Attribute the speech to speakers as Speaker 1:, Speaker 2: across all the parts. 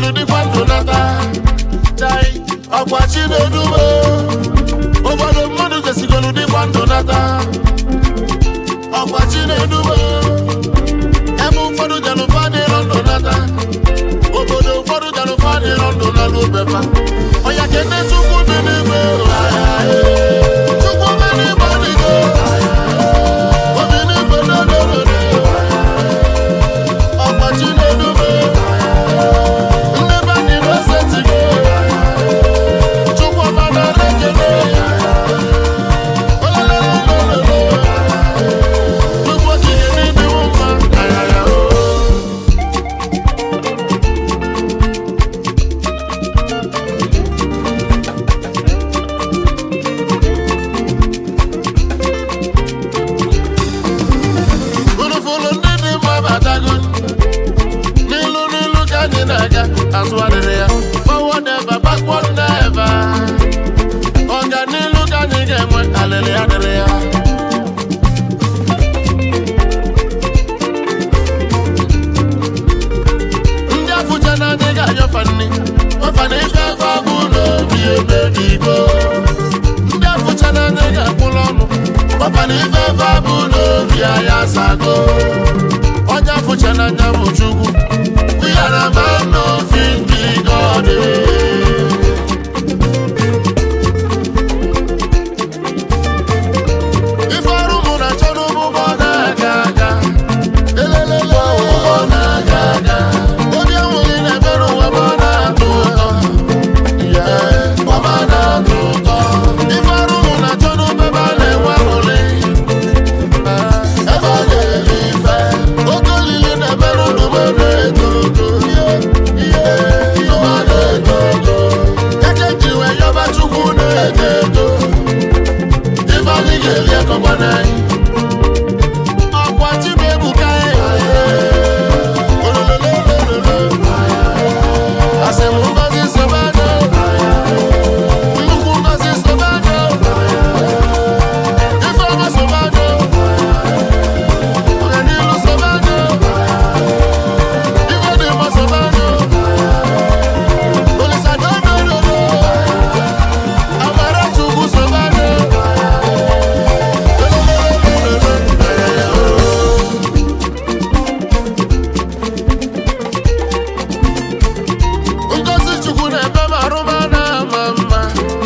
Speaker 1: sigolu dịkwa ndụ nata chai ọkwa chinedume ụfọdụ mmadụ jesigolu dịkwa ndụ nata ọkwa chinedume ebe ụfọdụ jelụfa dịrọ ndụ nata obodo ụfọdụ jelụfa dịrọ ndụ na n'obefa ọya kene chukwu dị n'ime chukwu mere igbo dịgo obi n'igwe dodododo ọkwa chinedume ndị be anyị n'osetigo chukwu ọma nara ekele olololololo chukwu okike n'ịdịwo mma ayaya o Fụlụfụlụ ndị dị mma batago n'ilu n'ilu ka anyị na-aga azụ adịrị ya forward ever backward never ọganilu ka anyị ga-enwe alịrị adịrị ya ndị afụcha na anyị ga-anyọfa nri ọfa na ife efe abụ n'obi emebigo ndị afụcha na anyị ga-akwụrụ ọnụ ọfa na ife efe abụ n'obi anyị asago onye afụcha na anya bụ chukwu we are a man of thinking God ife ọrụ mụ na-achọ n'ụgbọ na-aga aga elelele ụgbọ na-aga aga obi enweghị na-ebere ụwa ma ọ na-atọ ụtọ Yeah, ọ ma na-atọ ụtọ ife ọrụ mụ na-achọ n'ụgbọ ebe a na-enwe aṅụrị ebe ọ na-eri ife oke olili na-emerụ n'ugbo na-eto ogo ihe ụma na-eto ogo eke ji wee yọba chukwu na-eto eto ife anyị ga-eri ekọgba n'anyị ọkwa chibuebuka asị m ngozi sobanụ nnukwu ngozi sobanụ ifeọma sobanụ ọganilu sobanụ ife dị mma sobanụ olisadodorodo amara chukwu sobanụ ngozi chukwu na-eme m arụma na-ama mma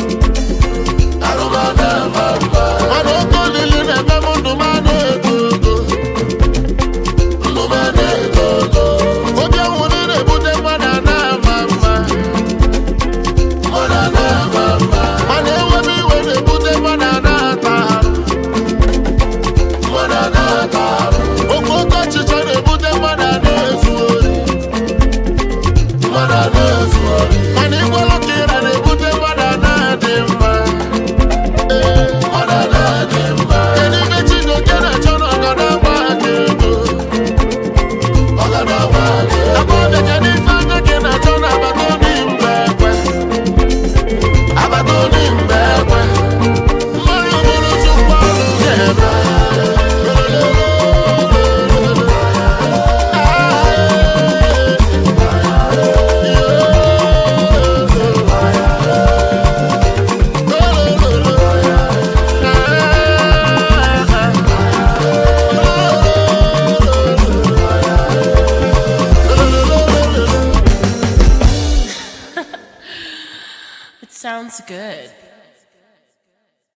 Speaker 1: arụma na-ama mma mana oke olili na-eme m ndụ m na-eto ogo ndụ m na-eto ogo obi ọnwụrụ na-ebute mmadụ a na-ama mma mmadụ a na-ama mma mana enwebe iwe na-ebute mmadụ a na-ata arụ mmadụ a na-ata arụ oke oke ọchịchọ na-ebute mmadụ a na-ezu ori mmadụ a na-ezu ori mana ịgwalụ ka ịra na-ebute mmadụ a na-adị mma Ee, mmadụ a na-adị mma kedu ibe Chijioke na-achọ na ọgọdọ agba aka ego ọgọdọ agba aka ego agbọbịa kedu ife anya gị na-achọ na agbata obi mba ekwe agbata obi mba ekwe mmanya bụrụ chukwu ọrụ ga-eme
Speaker 2: It sounds good.